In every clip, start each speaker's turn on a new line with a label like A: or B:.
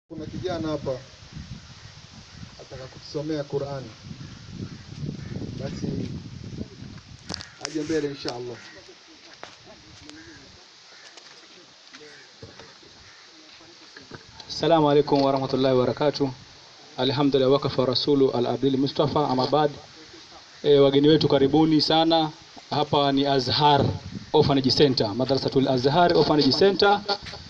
A: Kuna kijana hapa ataka kutusomea Qur'ani, basi aje mbele insha Allah.
B: Assalamu alaikum warahmatullahi wabarakatuh. Alhamdulillah wakafa rasulu al-abdil Mustafa amabad. E, wageni wetu karibuni sana. Hapa ni Azhar Orphanage Center, Madrasatul Azhar Orphanage Center,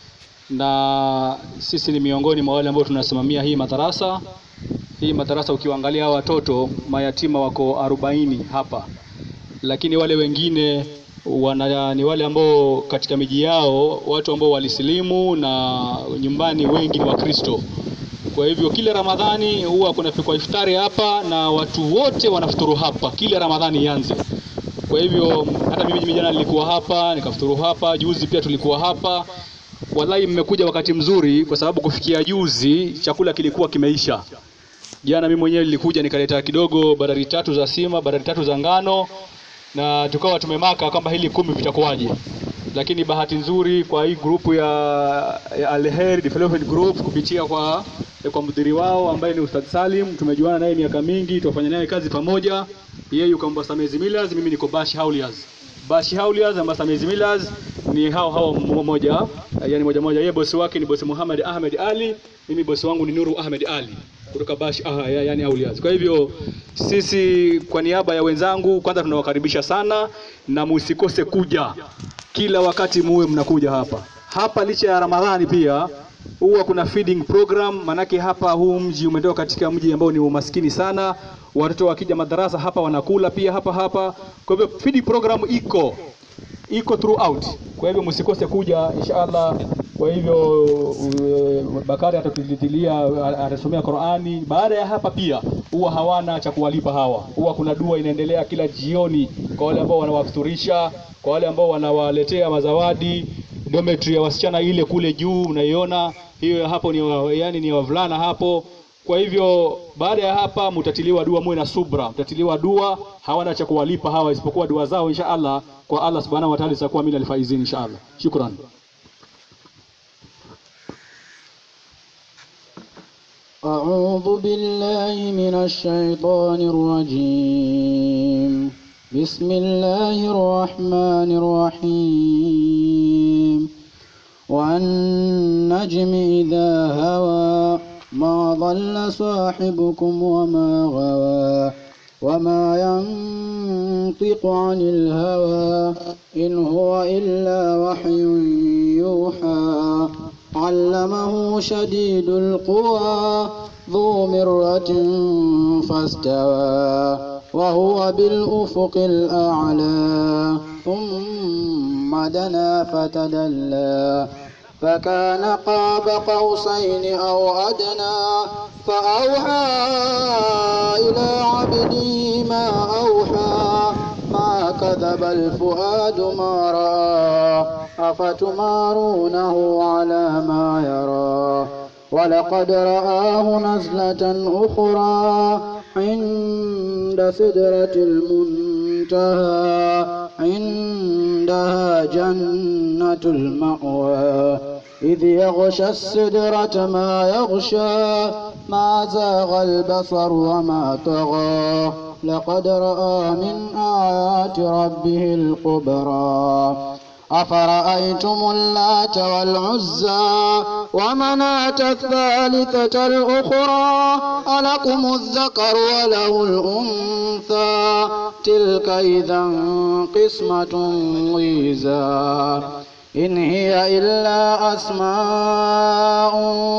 B: na sisi ni miongoni mwa wale ambao tunasimamia hii madarasa. Hii madarasa ukiwaangalia hawa watoto mayatima wako arobaini hapa, lakini wale wengine wana, ni wale ambao katika miji yao watu ambao walisilimu na nyumbani wengi ni Wakristo. Kwa hivyo kila Ramadhani huwa kunapikwa iftari hapa na watu wote wanafuturu hapa kila Ramadhani ianze. Kwa hivyo hata mimi jana nilikuwa hapa nikafuturu hapa, juzi pia tulikuwa hapa. Wallahi mmekuja wakati mzuri, kwa sababu kufikia juzi chakula kilikuwa kimeisha. Jana mimi mwenyewe nilikuja nikaleta kidogo badari tatu za sima, badari tatu za ngano na tukawa tumemaka kwamba hili kumi vitakuwaje, lakini bahati nzuri kwa hii grupu ya, ya Al-Heri Development Group kupitia kwa kwa mdhiri wao ambaye ni Ustadh Salim, tumejuana naye miaka mingi, tufanya naye kazi pamoja. Yeye yuko Mbasamezi Millers, mimi niko Bash Hauliers. Bash Hauliers na Mbasamezi Millers ni hao hao mmoja, yani moja moja. Yeye bosi wake ni bosi Muhammad Ahmed Ali, mimi bosi wangu ni Nuru Ahmed Ali kutoka Bash ah, ya- yani Aulias. Kwa hivyo sisi kwa niaba ya wenzangu kwanza tunawakaribisha sana na musikose kuja kila wakati, muwe mnakuja hapa hapa. Licha ya Ramadhani pia huwa kuna feeding program, manake hapa huu mji umetoka katika mji ambao ni umaskini sana. Watoto wakija madarasa hapa wanakula pia hapa hapa, kwa hivyo feeding program iko iko throughout. Kwa hivyo msikose kuja inshallah. Kwa hivyo uh, Bakari atatuditilia atasomea Qur'ani. Baada ya hapa pia huwa hawana cha kuwalipa hawa, huwa kuna dua inaendelea kila jioni kwa wale ambao wanawafuturisha, kwa wale ambao wanawaletea mazawadi. Dormitory ya wasichana ile kule juu unaiona hiyo, hapo ni wa, yani ni wavulana hapo. Kwa hivyo baada ya hapa mtatiliwa dua, muwe na subra, mtatiliwa dua. Hawana cha kuwalipa hawa isipokuwa dua zao insha Allah kwa Allah subhanahu wa ta'ala zitakuwa min alfaizin insha Allah. Shukran.
C: أعوذ بالله من الشيطان الرجيم بسم الله الرحمن الرحيم والنجم إذا هوى ما ضل صاحبكم وما غوى وما ينطق عن الهوى إن هو إلا وحي يوحى علمه شديد القوى ذو مرة فاستوى وهو بالأفق الأعلى ثم دنا فتدلى فكان قاب قوسين أو أدنى فأوحى إلى عبده ما أوحى ما كذب الفؤاد ما رأى أفتمارونه على ما يرى ولقد رآه نزلة أخرى عند سدرة المنتهى عندها جنة المأوى إذ يغشى السدرة ما يغشى ما زاغ البصر وما طغى لقد رأى من آيات ربه الكبرى أفرأيتم اللات والعزى ومناة الثالثة الأخرى ألكم الذكر وله الأنثى تلك إذا قسمة ضيزى إن هي إلا أسماء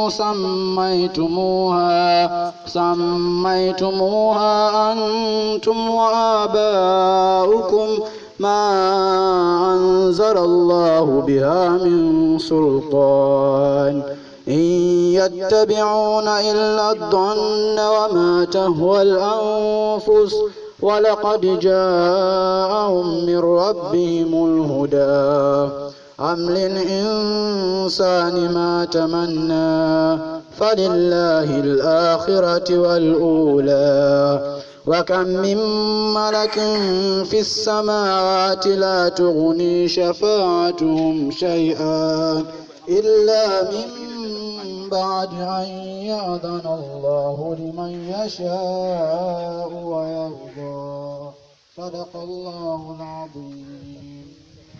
C: سميتموها سميتموها أنتم وآباؤكم ما أنزل الله بها من سلطان إن يتبعون إلا الظن وما تهوى الأنفس ولقد جاءهم من ربهم الهدى أم للإنسان ما تمنى فلله الآخرة والأولى وكم من ملك في السماوات لا تغني شفاعتهم شيئا إلا من بعد أن يأذن الله لمن يشاء ويرضى صدق الله العظيم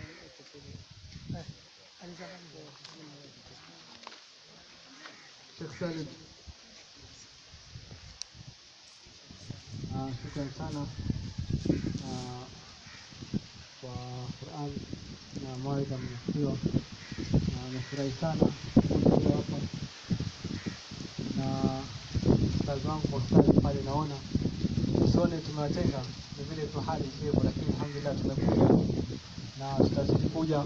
A: Sheikh Salim.
D: Ah, Shukran sana ah, kwa Qur'an na mawaidha mnafikiwa, na nimefurahi sana kuwa hapa na ustazi wangu kwa ustazi pale, naona usone tumewatenga, ni vile tu hali sivyo, lakini alhamdulillah tumekuja na tutazidi kuja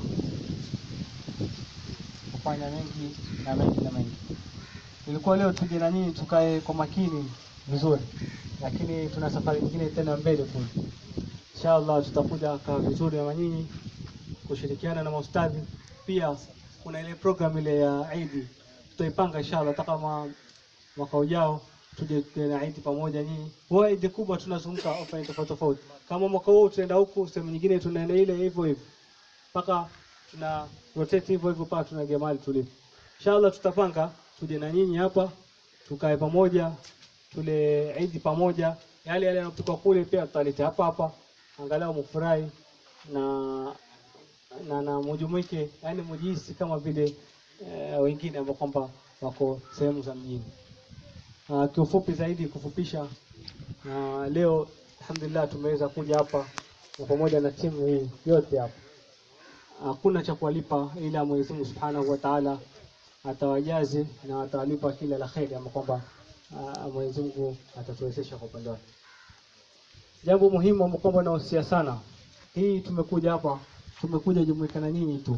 D: kufanya mengi na mengi na mengi. Ilikuwa leo tuje na nyinyi tukae kwa makini vizuri, lakini tuna safari nyingine tena mbele kule. Inshallah tutakuja kaa vizuri na nyinyi kushirikiana na maustadhi. Pia kuna ile program ile ya Eid tutaipanga inshallah, hata kama mwaka ujao tuje tuje na Eid pamoja nyinyi. Huwa Eid kubwa tunazunguka offline tofauti tofauti, kama mwaka huu tunaenda huku, sehemu nyingine tunaenda ile hivyo hivyo mpaka tuna rotate hivyo hivyo mpaka tunaingia mahali tulipo. Inshallah tutapanga tuje na nyinyi hapa tukae pamoja tule Eid pamoja, yale yale yanapikwa kule pia tutaleta hapa hapa, angalau mfurahi na na, na mujumuike, yani mujihisi kama vile eh, wengine ambao kwamba wako sehemu za mjini. Uh, kiufupi zaidi kufupisha, uh, leo alhamdulillah tumeweza kuja hapa na pamoja na timu hii yote hapa hakuna cha kuwalipa ila Mwenyezi Mungu Subhanahu wa Ta'ala atawajazi na atawalipa kila la kheri ama kwamba ah, Mwenyezi Mungu atatuwezesha kwa upande wake. Jambo muhimu ambalo kwamba nahusia sana, hii tumekuja hapa, tumekuja jumuika na nyinyi tu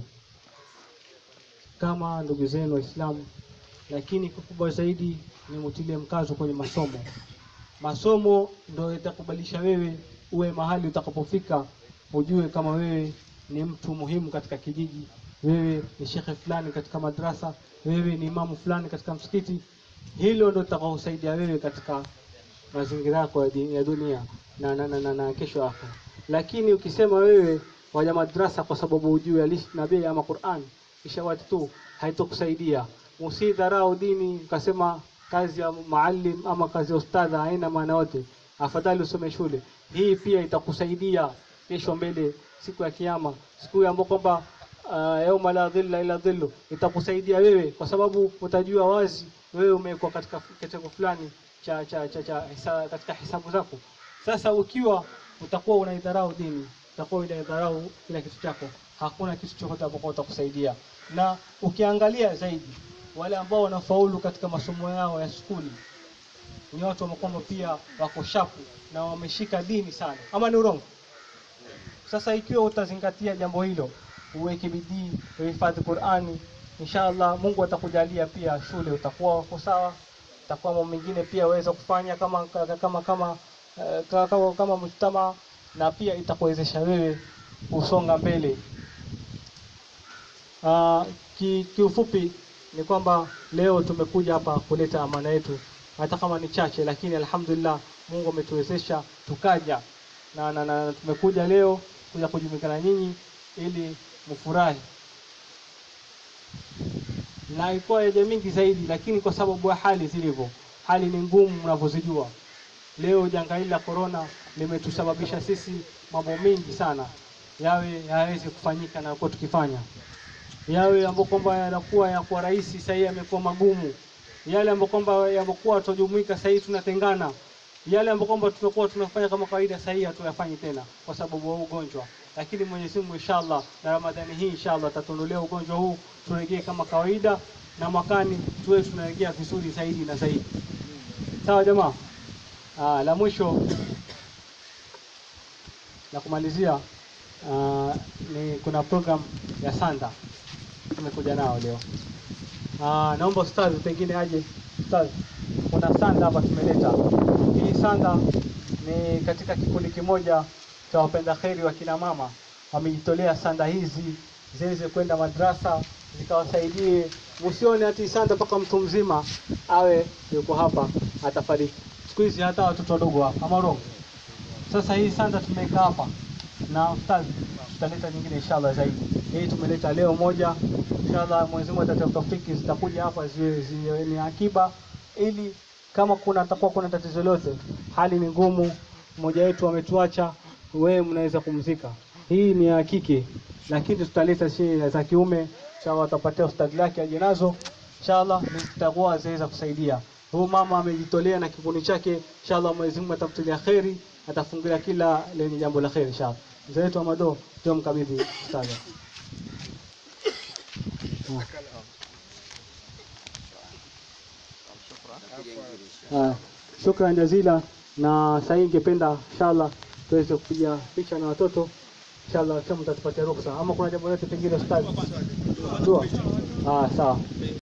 D: kama ndugu zenu Waislamu, lakini kikubwa zaidi ni mutilie mkazo kwenye masomo. Masomo ndio itakubalisha wewe uwe mahali utakapofika, ujue kama wewe ni mtu muhimu katika kijiji, wewe ni shekhe fulani katika madrasa, wewe ni imamu fulani katika msikiti. Hilo ndio litakaosaidia wewe katika mazingira yako ya di- ya dunia na, na, na, na, na kesho yako. Lakini ukisema wewe waja madrasa kwa sababu hujui alishi nabii ama Qur'an, kisha watu tu haitokusaidia. Usidharau dini ukasema kazi ya maalim ama kazi ya ustadha haina maana yote, afadhali usome shule. Hii pia itakusaidia kesho mbele, siku ya Kiyama, siku ambayo kwamba uh, yauma la dhilla ila dhillu, itakusaidia wewe kwa sababu utajua wazi wewe umekuwa katika kitengo fulani cha, cha, cha, cha hisa, katika hisabu zako. Sasa ukiwa utakuwa unaidharau dini, utakuwa unaidharau kila kitu chako, hakuna kitu chochote ambacho utakusaidia. Na ukiangalia zaidi wale ambao wanafaulu katika masomo yao ya skuli ni watu ambao kwamba pia wako shapu na wameshika dini sana, ama ni urongo? Sasa ikiwa utazingatia jambo hilo, uweke bidii, uhifadhi Qur'ani, inshallah Mungu atakujalia pia shule utakuwa uko sawa, utakuwa mambo mengine pia waweza kufanya kama kama kama kama, eh, kama, kama, kama mujtama na pia itakuwezesha wewe kusonga mbele. Uh, ki, kiufupi ni kwamba leo tumekuja hapa kuleta amana yetu, hata kama ni chache, lakini alhamdulillah Mungu ametuwezesha tukaja na, na, na tumekuja leo kuja kujumuika na nyinyi ili mfurahi, na ilikuwa yaja mingi zaidi, lakini kwa sababu ya hali zilivyo, hali ni ngumu mnavyozijua. Leo janga hili la corona limetusababisha sisi mambo mengi sana yawe hayawezi kufanyika na kwa tukifanya yawe ambayo kwamba yanakuwa yanakuwa rahisi, sasa hivi yamekuwa magumu. Yale ambayo kwamba yamekuwa tujumuika, sasa hivi tunatengana. Yale ambayo kwamba tumekuwa tunafanya kama kawaida, sasa hivi hatuyafanyi tena kwa sababu ya ugonjwa. Lakini Mwenyezi Mungu inshallah, na Ramadhani hii inshallah atatuondolea ugonjwa huu, turejee kama kawaida, na mwakani tuwe tunarejea vizuri zaidi na zaidi. Sawa jamaa? Ah, la mwisho la kumalizia ah, ni kuna program ya Sanda tumekuja nao leo. Ah, naomba ustadhi pengine aje. Ustadhi, kuna sanda hapa tumeleta. Hii sanda ni katika kikundi kimoja cha wapenda kheri wa kina mama, wamejitolea sanda hizi ziweze kwenda madrasa zikawasaidie. Usione ati sanda mpaka mtu mzima awe yuko hapa atafariki. Siku hizi hata watoto wadogo hapa ama roho. Sasa hii sanda tumeweka hapa na ustadhi tutaleta nyingine inshallah zaidi. Hii tumeleta leo moja, inshallah inshallah Mwenyezi Mungu atatafuta tawfiki zitakuja hapa ziwe ziwe ni akiba ili kama kuna atakuwa kuna tatizo lolote hali ni ngumu mmoja wetu ametuacha wewe mnaweza kumzika hii ni ya kike lakini tutaleta shehe za kiume inshallah atapatia ustadi lake aje nazo inshallah zitakuwa zinaweza kusaidia huyu mama amejitolea na kikundi chake inshallah Mwenyezi Mungu atamtilia kheri atafungulia kila lenye jambo la kheri inshallah mzee wetu Amado ndio mkabidhi ustadi Ah, shukran jazila na sasa ningependa inshallah tuweze kupiga picha na watoto inshallah kama mtatupatia ruhusa ama kuna jambo lolote pengine ustadi dua ah sawa